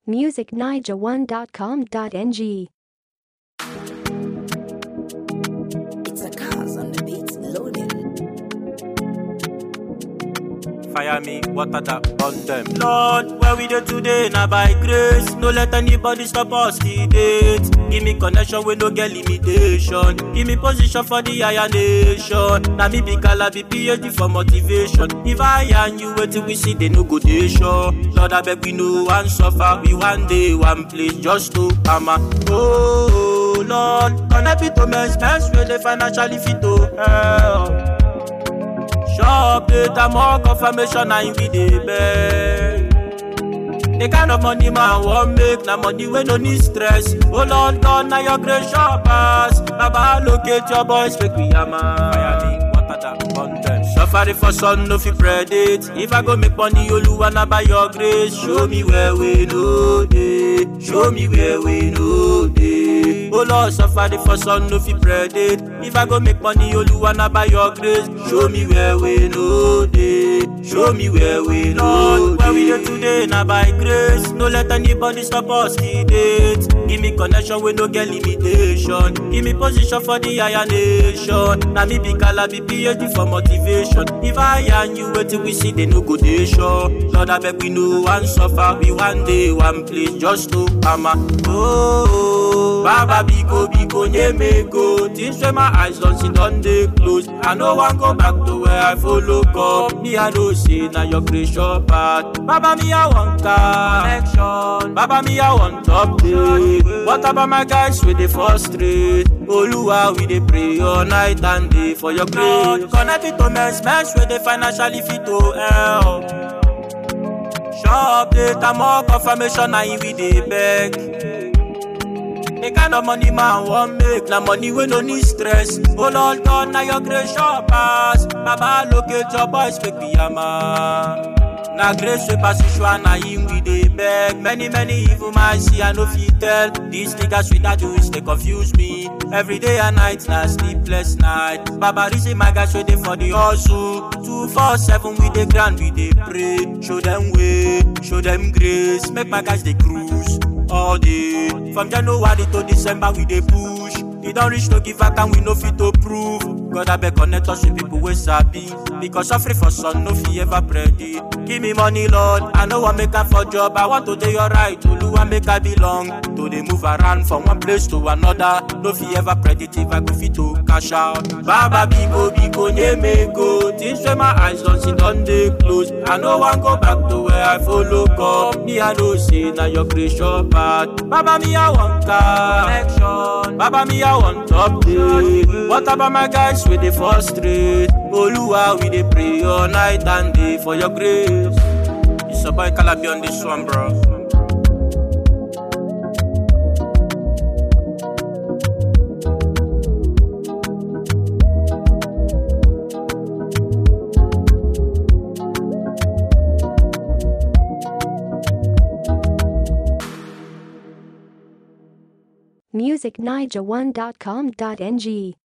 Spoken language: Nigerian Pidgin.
musicniger1.com.ng. It's a cause on the beats loading. Fire me, water that burn them. Lord, where we dey today, na by grace. No let anybody stop us till date. Give me connection with no get limitation. Give me position for the higher nation. Na me be Kala, be PhD for motivation. If I and you wait till we see, they no go dey sure. Lord, I beg we no one suffer. We one day, one place, just to hammer. Oh, Lord, connect me to men's men's where they financially fit to help. Sure data more confirmation and we dey beg. The kind of money man wan make na money wey no need stress. Oh Lord God, na your grace sure pass. Baba allocate your boys make we hammer. Fire me, water that burn them. Suffering for sun no fit predict. If I go make money, Oluwa na by your grace. Show me where we no dey. Show me where we no dey. Oh Lord, suffering for sun no fit predict. If I go make money, Oluwa na by your grace. Show me where we no dey. Show me where we no dey. Where we dey today na by grace. No let anybody stop us till date. Give me connection we no get limitation. Give me position for the higher nation. Na me be Kala, be PhD for motivation. If I and you wait till we see, they no go dey sure. Lord, I beg we no one suffer. We one day, one place, just to hammer. Oh, Baba Biko Biko Nyemego. Things where my eyes don't see, done they close. I no one go back to where I follow come. Me, I know say na your creation path. Baba, me, I want connection. Baba, me, I want update. What about my guys with the frustrate? Oluwa, we dey pray all night and day for your grace. Connect it to men's men's where they financially fit to help. Shop data more confirmation and we dey beg. The kind of money man wan make na money wey no need stress. Oh Lord God, na your grace sure pass. Baba locate your boys make we hammer. Na grace wey pass usual na him we dey beg. Many many evil man see I no fit tell. These niggas with that doings they confuse me. Every day and night na sleepless night. Baba reason my guys wey dey for the hustle. Two four seven we dey grind we dey pray. Show them way, show them grace. Make my guys dey cruise all day. From January to December we dey push. E don reach to give back and we no fit to prove. God abeg connect us with people wey sabi. Because suffering for sun no fit ever predict. Give me money Lord, I no wan make am for job. I want to dey alright, Oluwa make I belong. To dey move around from one place to another. No fit ever predict if I go fit to cash out. Baba Biko Biko Nyemego. Things wey my eyes don see don dey close. I no wan go back to where I follow come. Me I know say na your creation path. Baba me I want connection. Baba me I want update. What about my guys with the frustrate? Oluwa we dey pray all night and day for your grace. It's a boy Calabi on this one, bro. musicniger1.com.ng.